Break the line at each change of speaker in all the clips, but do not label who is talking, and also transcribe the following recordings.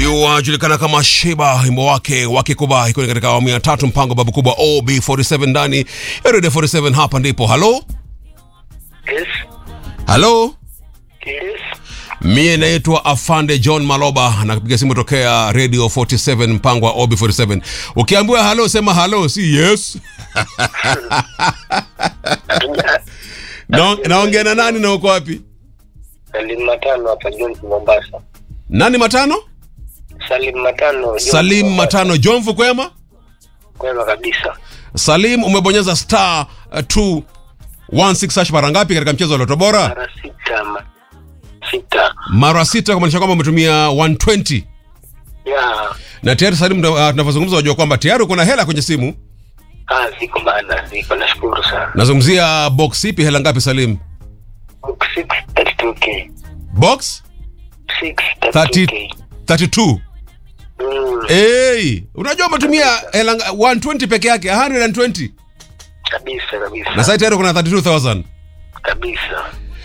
Huyu anajulikana kama Sheba, wimbo wake wakikuba ikiwa katika awamu ya tatu, mpango babu kubwa OB47 ndani ya Radio 47. Hapa ndipo halo
Yes.
halo,
Yes.
mie naitwa Afande John Maloba na kupiga simu tokea Radio 47, mpango wa OB47. Ukiambiwa halo, sema halo, si yes. Na- Naongea na nani na uko wapi?
Salim Matano hapa Jones Mombasa.
Nani matano?
Salim Matano. Jones,
Salim
Mombasa.
Matano, Jomvu kwema?
Kwema kabisa.
Salim, umebonyeza star uh, 216 hash mara ngapi katika mchezo wa Loto Bora?
Mara sita ma... sita.
Mara sita, kumaanisha kwamba umetumia 120
Ya.
na tayari Salim, ndo, uh, tunavyozungumza unajua kwamba tayari uko na hela kwenye simu.
Ah, ziko bana, ziko nashukuru sana.
Nazungumzia box ipi, hela ngapi Salim?
Book 6 32k.
Box
6
30
32k.
32.
Mm,
Hey, unajua umetumia hela nga- 120 peke yake 120
kabisa kabisa.
na sasa tayari kuna 32000.
kabisa.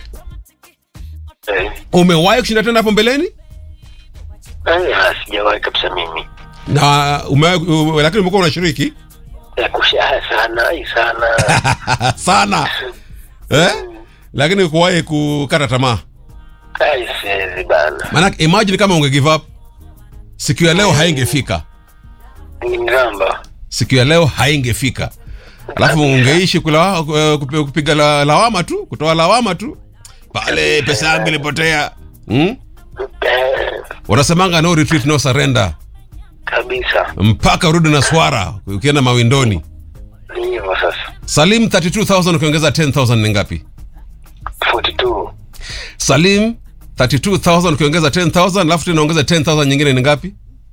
Eh.
Umewahi kushinda tena hapo mbeleni?
Aya, sijawahi kabisa mimi.
Na umewahi u- lakini umekuwa unashiriki
Ya kushaa sana, ai sana.
sana eh? Lakini kuwahi kukata tamaa.
Ai, siwezi bana.
Maanake imagine kama unge give up siku ya leo haingefika,
Ni mramba.
siku ya leo haingefika, alafu ungeishi kula, uh, kupi- kupiga la, lawama tu, kutoa lawama tu pale, pesa yangu ilipotea. Hmm?
Eh,
Wanasemanga no retreat no surrender,
kabisa.
mpaka urudi na swara ukienda mawindoni.
Ni hivyo sasa.
Salim 32000 ukiongeza 10000 ni ngapi?
42.
Salim 32000 ukiongeza 10000 alafu tena ongeza 10000 nyingine ni ngapi?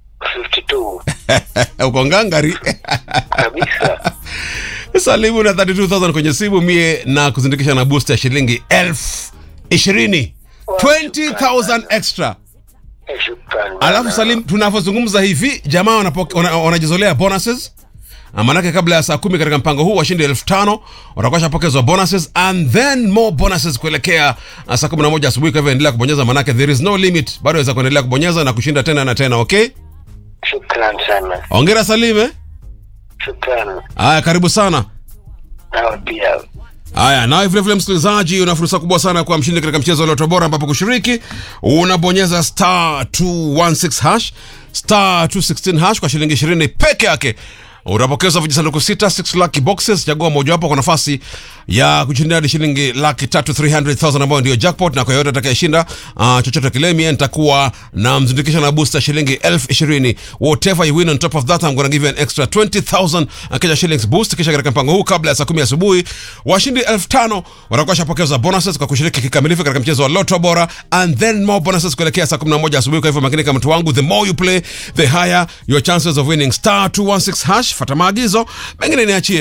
52.
Uko ngangari.
Kabisa.
Salimu na 32000 kwenye simu mie na kuzindikisha na boost ya shilingi elfu ishirini 20000 extra.
Eh, Shukran. bana.
Alafu Salim, tunavyozungumza hivi jamaa wanapoke- wana- wanajizolea bonuses Na maanake kabla ya saa kumi katika mpango huu washindi elfu tano watakuwa shapokezwa bonuses and then more bonuses kuelekea uh, saa kumi na moja asubuhi. Kwa hivyo endelea kubonyeza, maanake there is no limit, bado waweza kuendelea kubonyeza na kushinda tena na tena. Okay,
Shukran sana.
ongera Salim eh?
Shukran.
Haya, karibu sana.
Nawe pia.
Haya, nawe vile vile msikilizaji, una fursa kubwa sana kwa mshindi katika mchezo wa Loto Bora, ambapo kushiriki unabonyeza star 216 hash star 216 hash kwa shilingi 20 peke yake utapokezwa vijisanduku sita 6 lucky boxes. Chagua mojawapo kwa nafasi ya kushindia hadi shilingi laki tatu 300,000 ambayo ndio jackpot, na kwa yoyote atakayeshinda uh, chochote kile, mie nitakuwa na mzindikisha na booster shilingi elfu ishirini. Whatever you win on top of that I'm gonna give you an extra 20,000 uh, Kenya shillings boost. Kisha katika mpango huu kabla ya saa kumi asubuhi washindi elfu tano watakuwa shapokeza bonuses kwa kushiriki kikamilifu katika mchezo wa Lotto Bora and then more bonuses kuelekea saa 11 asubuhi. Kwa hivyo makini kama mtu wangu, the more you play the higher your chances of winning. Star 216 hash, fata maagizo mengine niachie